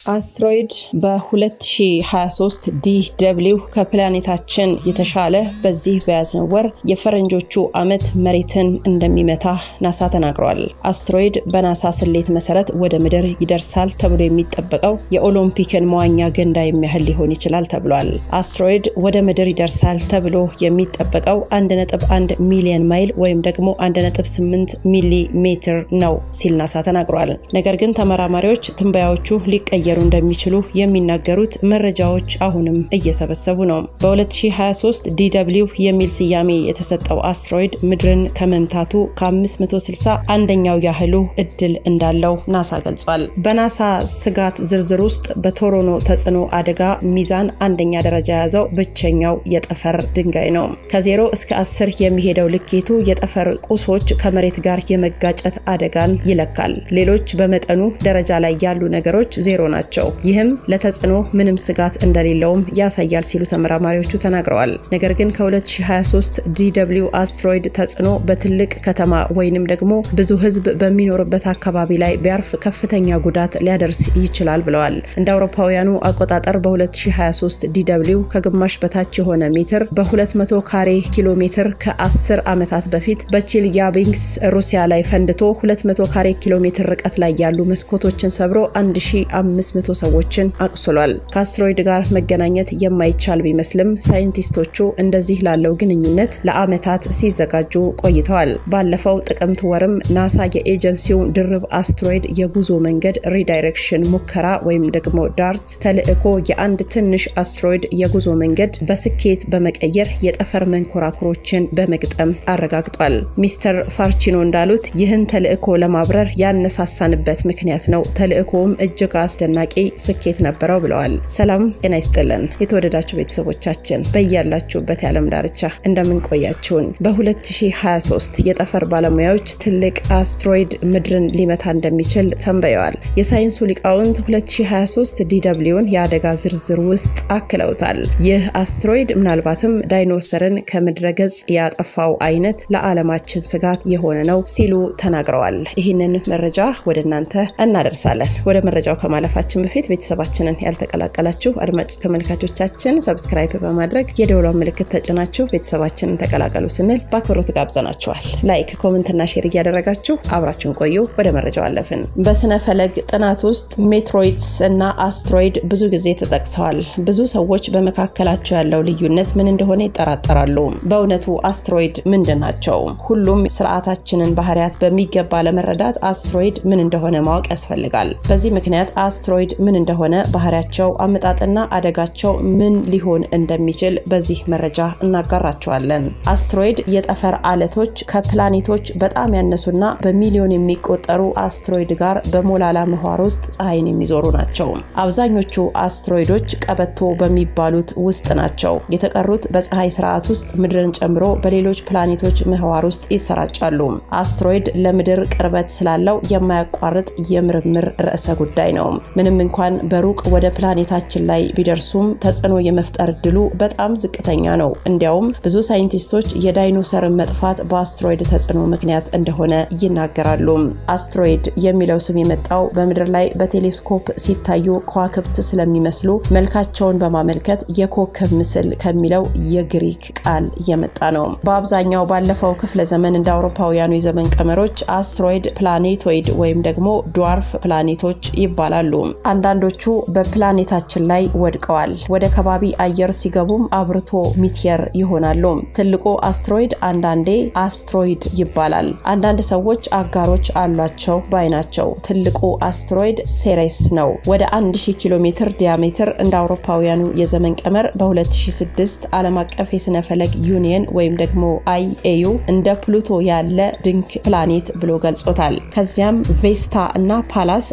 አስትሮይድ በ2023 ዲ ደብሊው ከፕላኔታችን የተሻለ በዚህ በያዝነው ወር የፈረንጆቹ ዓመት መሬትን እንደሚመታ ናሳ ተናግሯል። አስትሮይድ በናሳ ስሌት መሰረት ወደ ምድር ይደርሳል ተብሎ የሚጠበቀው የኦሎምፒክን መዋኛ ገንዳ የሚያህል ሊሆን ይችላል ተብሏል። አስትሮይድ ወደ ምድር ይደርሳል ተብሎ የሚጠበቀው 1.1 ሚሊዮን ማይል ወይም ደግሞ 1.8 ሚሊ ሜትር ነው ሲል ናሳ ተናግሯል። ነገር ግን ተመራማሪዎች ትንበያዎቹ ሊቀየሩ እንደሚችሉ የሚናገሩት መረጃዎች አሁንም እየሰበሰቡ ነው። በ2023 ዲደብሊው የሚል ስያሜ የተሰጠው አስትሮይድ ምድርን ከመምታቱ ከ560 አንደኛው ያህሉ እድል እንዳለው ናሳ ገልጿል። በናሳ ስጋት ዝርዝር ውስጥ በቶሮኖ ተጽዕኖ አደጋ ሚዛን አንደኛ ደረጃ የያዘው ብቸኛው የጠፈር ድንጋይ ነው። ከዜሮ እስከ አስር የሚሄደው ልኬቱ የጠፈር ቁሶች ከመሬት ጋር የመጋጨት አደጋን ይለካል። ሌሎች በመጠኑ ደረጃ ላይ ያሉ ነገሮች ዜሮ ናቸው። ይህም ለተጽዕኖ ምንም ስጋት እንደሌለውም ያሳያል ሲሉ ተመራማሪዎቹ ተናግረዋል። ነገር ግን ከ2023 ዲደብሊው አስትሮይድ ተጽዕኖ በትልቅ ከተማ ወይንም ደግሞ ብዙ ሕዝብ በሚኖርበት አካባቢ ላይ ቢያርፍ ከፍተኛ ጉዳት ሊያደርስ ይችላል ብለዋል። እንደ አውሮፓውያኑ አቆጣጠር በ2023 ዲደብሊው ከግማሽ በታች የሆነ ሜትር በ200 ካሬ ኪሎ ሜትር ከ10 ዓመታት በፊት በቼልያቢንግስ ሩሲያ ላይ ፈንድቶ 200 ካሬ ኪሎ ሜትር ርቀት ላይ ያሉ መስኮቶችን ሰብሮ 1500 ሰዎችን አቁስሏል። ከአስትሮይድ ጋር መገናኘት የማይቻል ቢመስልም ሳይንቲስቶቹ እንደዚህ ላለው ግንኙነት ለዓመታት ሲዘጋጁ ቆይተዋል። ባለፈው ጥቅምት ወርም ናሳ የኤጀንሲው ድርብ አስትሮይድ የጉዞ መንገድ ሪዳይሬክሽን ሙከራ ወይም ደግሞ ዳርት ተልዕኮ የአንድ ትንሽ አስትሮይድ የጉዞ መንገድ በስኬት በመቀየር የጠፈር መንኮራኩሮችን በመግጠም አረጋግጧል። ሚስተር ፋርቺኖ እንዳሉት ይህን ተልዕኮ ለማብረር ያነሳሳንበት ምክንያት ነው። ተልዕኮውም እጅግ አስደናቂ ስኬት ነበረው ብለዋል። ሰላም ጤና ይስጥልን የተወደዳችሁ ቤተሰቦቻችን በያላችሁበት የዓለም ዳርቻ እንደምንቆያችሁን በ2023 የጠፈር ባለሙያዎች ትልቅ አስትሮይድ ምድርን ሊመታ እንደሚችል ተንበየዋል። የሳይንሱ ሊቃውንት 2023 ዲደብሊውን የአደጋ ዝርዝር ውስጥ አክለውታል። ይህ አስትሮይድ ምናልባትም ዳይኖሰርን ከምድረ ገጽ ያጠፋው አይነት ለዓለማችን ስጋት የሆነ ነው ሲሉ ተናግረዋል። ይህንን መረጃ ወደ እናንተ እናደርሳለን። ወደ መረጃው ከማለፋችን በፊት ቤተሰባችንን ያልተቀላቀላችሁ አድማጭ ተመልካቾቻችን ሰብስክራይብ በማድረግ የደውሏን ምልክት ተጭናችሁ ቤተሰባችንን ተቀላቀሉ ስንል በአክብሮት ጋብዘናችኋል። ላይክ፣ ኮመንትና ሼር እያደረጋችሁ አብራችሁን ቆዩ። ወደ መረጃው አለፍን። በስነ ፈለግ ጥናት ውስጥ ሜትሮይድስ እና አስትሮይድ ብዙ ጊዜ ተጠቅሰዋል። ብዙ ሰዎች በመካከላቸው ያለው ልዩነት ምን እንደሆነ ይጠራጠራሉ። በእውነቱ አስትሮይድ ምንድን ናቸው? ሁሉም ስርዓታችንን ባህሪያት በሚገባ ለመረዳት አስትሮይድ ምን እንደሆነ ማወቅ ያስፈልጋል። በዚህ ምክንያት አስትሮይድ ምን እንደሆነ፣ ባህሪያቸው፣ አመጣጥና አደጋቸው ምን ሊሆን እንደሚችል በዚህ መረጃ እናጋራቸዋለን። አስትሮይድ የጠፈር አለቶች ከፕላኔቶች በጣም ያነሱና በሚሊዮን የሚቆጠሩ አስትሮይድ ጋር በሞላላ ምህዋር ውስጥ ፀሐይን የሚዞሩ ናቸው። አብዛኞቹ አስትሮይዶች ቀበቶ በሚባሉት ውስጥ ናቸው። የተቀሩት በፀሐይ ስርዓት ውስጥ ምድርን ጨምሮ በሌሎች ፕላኔቶች ምህዋር ውስጥ ይሰራጫሉ። አስትሮይድ ለምድር ቅርበት ስላለው የማያቋርጥ የምርምር ርዕሰ ጉዳይ ነው። ምንም እንኳን በሩቅ ወደ ፕላኔታችን ላይ ቢደርሱም ተጽዕኖ የመፍጠር እድሉ በጣም ዝቅተኛ ነው። እንዲያውም ብዙ ሳይንቲስቶች የዳይኖሰርን መጥፋት በአስትሮይድ ተጽዕኖ ምክንያት እንደሆነ ይናገራሉ። አስትሮይድ የሚለው ስም የመጣው በምድር ላይ በቴሌስኮፕ ሲታዩ ከዋክብት ስለሚመስሉ መልካቸውን በማመልከት የኮከብ ምስል ከሚለው የግሪክ ቃል የመጣ ነው። በአብዛኛው ባለፈው ክፍለ ዘመን እንደ አውሮፓውያኑ የዘመን ቀመሮች አስትሮይድ ፕላኔቶይድ ወይም ደግሞ ድዋርፍ ፕላኔቶች ይባላሉ። አንዳንዶቹ በፕላኔታችን ላይ ወድቀዋል። ወደ ከባቢ አየር ሲገቡም አብርቶ ሚቲየር ይሆናሉ። ትልቁ አስትሮይድ አንዳንዴ አስትሮይድ ይባላል። አንዳንድ ሰዎች አጋሮች አሏቸው ባይ ናቸው። ትልቁ አስትሮይድ ሴሬስ ነው። ወደ 1000 ኪሎ ሜትር ዲያሜትር እንደ አውሮፓውያኑ የዘመን ቀመር በ2006 ዓለም አቀፍ የስነ ፈለግ ዩኒየን ወይም ደግሞ አይኤዩ እንደ ፕሉቶ ያለ ድንክ ፕላኔት ብሎ ገልጾታል። ከዚያም ቬስታ እና ፓላስ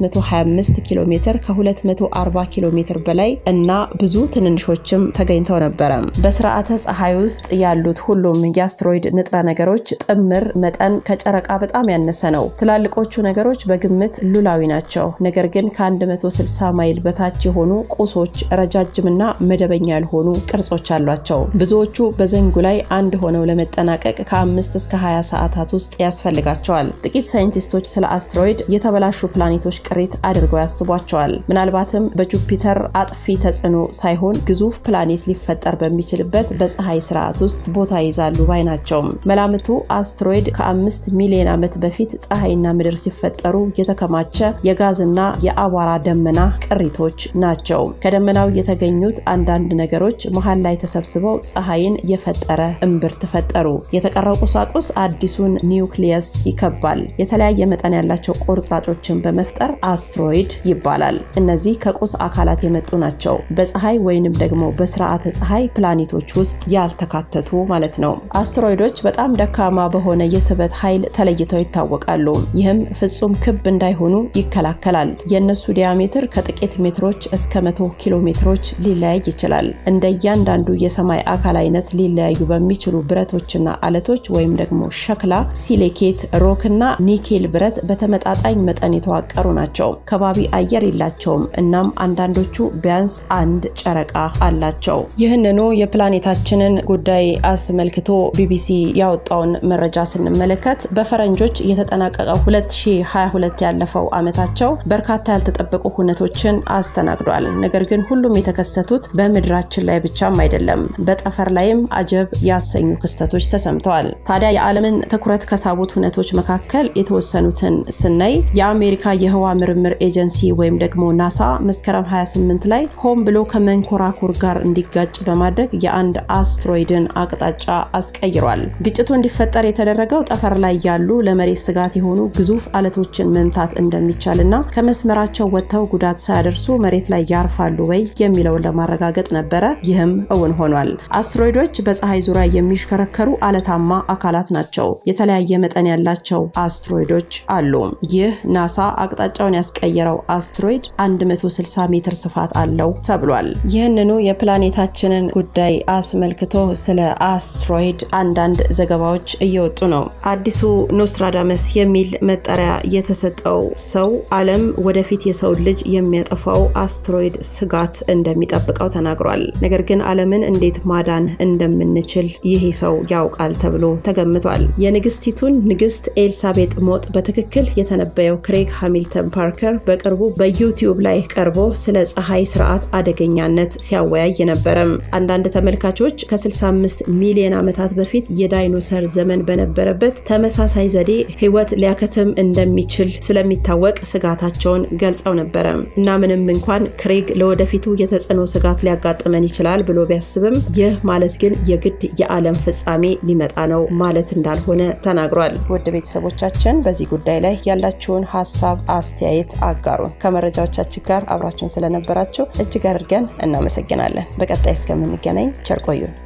525 ኪሎ ሜትር ከ240 ኪሎ ሜትር በላይ እና ብዙ ትንንሾችም ተገኝተው ነበረ። በስርዓተ ፀሐይ ውስጥ ያሉት ሁሉም የአስትሮይድ ንጥረ ነገሮች ጥምር መጠን ከጨረቃ በጣም ያነሰ ነው። ትላልቆቹ ነገሮች በግምት ሉላዊ ናቸው። ነገር ግን ከ160 ማይል በታች የሆኑ ቁሶች ረጃጅምና መደበኛ ያልሆኑ ቅርጾች አሏቸው። ብዙዎቹ በዘንጉ ላይ አንድ ሆነው ለመጠናቀቅ ከአምስት እስከ 20 ሰዓታት ውስጥ ያስፈልጋቸዋል። ጥቂት ሳይንቲስቶች ስለ አስትሮይድ የተበላሹ ፕላኔቶች ቅሪት አድርገው ያስቧቸዋል። አሳስቧቸዋል። ምናልባትም በጁፒተር አጥፊ ተጽዕኖ ሳይሆን ግዙፍ ፕላኔት ሊፈጠር በሚችልበት በፀሐይ ስርዓት ውስጥ ቦታ ይዛሉ ባይ ናቸው። መላምቱ አስትሮይድ ከአምስት ሚሊዮን ዓመት በፊት ፀሐይና ምድር ሲፈጠሩ የተከማቸ የጋዝና የአቧራ ደመና ቅሪቶች ናቸው። ከደመናው የተገኙት አንዳንድ ነገሮች መሀል ላይ ተሰብስበው ፀሐይን የፈጠረ እምብርት ፈጠሩ። የተቀረው ቁሳቁስ አዲሱን ኒውክሊየስ ይከባል። የተለያየ መጠን ያላቸው ቁርጥራጮችን በመፍጠር አስትሮይድ ይባላል። እነዚህ ከቁስ አካላት የመጡ ናቸው። በፀሐይ ወይንም ደግሞ በስርዓተ ፀሐይ ፕላኔቶች ውስጥ ያልተካተቱ ማለት ነው። አስትሮይዶች በጣም ደካማ በሆነ የስበት ኃይል ተለይተው ይታወቃሉ። ይህም ፍጹም ክብ እንዳይሆኑ ይከላከላል። የእነሱ ዲያሜትር ከጥቂት ሜትሮች እስከ መቶ ኪሎ ሜትሮች ሊለያይ ይችላል። እንደ እያንዳንዱ የሰማይ አካል አይነት ሊለያዩ በሚችሉ ብረቶችና አለቶች ወይም ደግሞ ሸክላ፣ ሲሊኬት፣ ሮክና ኒኬል ብረት በተመጣጣኝ መጠን የተዋቀሩ ናቸው። ከባቢ አየር የላቸውም። እናም አንዳንዶቹ ቢያንስ አንድ ጨረቃ አላቸው። ይህንኑ የፕላኔታችንን ጉዳይ አስመልክቶ ቢቢሲ ያወጣውን መረጃ ስንመለከት በፈረንጆች የተጠናቀቀው 2022 ያለፈው ዓመታቸው በርካታ ያልተጠበቁ ሁነቶችን አስተናግዷል። ነገር ግን ሁሉም የተከሰቱት በምድራችን ላይ ብቻም አይደለም፣ በጠፈር ላይም አጀብ ያሰኙ ክስተቶች ተሰምተዋል። ታዲያ የዓለምን ትኩረት ከሳቡት ሁነቶች መካከል የተወሰኑትን ስናይ የአሜሪካ የህዋ ምርምር ኤጀንሲ ወይም ደግሞ ናሳ መስከረም 28 ላይ ሆን ብሎ ከመንኮራኩር ጋር እንዲጋጭ በማድረግ የአንድ አስትሮይድን አቅጣጫ አስቀይሯል። ግጭቱ እንዲፈጠር የተደረገው ጠፈር ላይ ያሉ ለመሬት ስጋት የሆኑ ግዙፍ አለቶችን መምታት እንደሚቻልና ከመስመራቸው ወጥተው ጉዳት ሳያደርሱ መሬት ላይ ያርፋሉ ወይ የሚለውን ለማረጋገጥ ነበረ። ይህም እውን ሆኗል። አስትሮይዶች በፀሐይ ዙሪያ የሚሽከረከሩ አለታማ አካላት ናቸው። የተለያየ መጠን ያላቸው አስትሮይዶች አሉ። ይህ ናሳ አቅጣጫውን ያስቀየረው አስትሮይድ 160 ሜትር ስፋት አለው ተብሏል። ይህንኑ የፕላኔታችንን ጉዳይ አስመልክቶ ስለ አስትሮይድ አንዳንድ ዘገባዎች እየወጡ ነው። አዲሱ ኖስትራዳመስ የሚል መጠሪያ የተሰጠው ሰው ዓለም ወደፊት የሰው ልጅ የሚያጠፋው አስትሮይድ ስጋት እንደሚጠብቀው ተናግሯል። ነገር ግን ዓለምን እንዴት ማዳን እንደምንችል ይሄ ሰው ያውቃል ተብሎ ተገምቷል። የንግስቲቱን ንግስት ኤልሳቤጥ ሞት በትክክል የተነበየው ክሬግ ሃሚልተን ፓርከር በቅርቡ በዩቲዩብ ላይ ቀርቦ ስለ ፀሐይ ስርዓት አደገኛነት ሲያወያይ ነበረም። አንዳንድ ተመልካቾች ከ65 ሚሊዮን ዓመታት በፊት የዳይኖሰር ዘመን በነበረበት ተመሳሳይ ዘዴ ህይወት ሊያከትም እንደሚችል ስለሚታወቅ ስጋታቸውን ገልጸው ነበረ እና ምንም እንኳን ክሬግ ለወደፊቱ የተጽዕኖ ስጋት ሊያጋጥመን ይችላል ብሎ ቢያስብም ይህ ማለት ግን የግድ የዓለም ፍጻሜ ሊመጣ ነው ማለት እንዳልሆነ ተናግሯል። ውድ ቤተሰቦቻችን በዚህ ጉዳይ ላይ ያላችሁን ሀሳብ፣ አስተያየት አጋሩን። ከመረጃዎቻችን ጋር አብራችሁን ስለነበራችሁ እጅግ አድርገን እናመሰግናለን። በቀጣይ እስከምንገናኝ ቸር ቆዩን።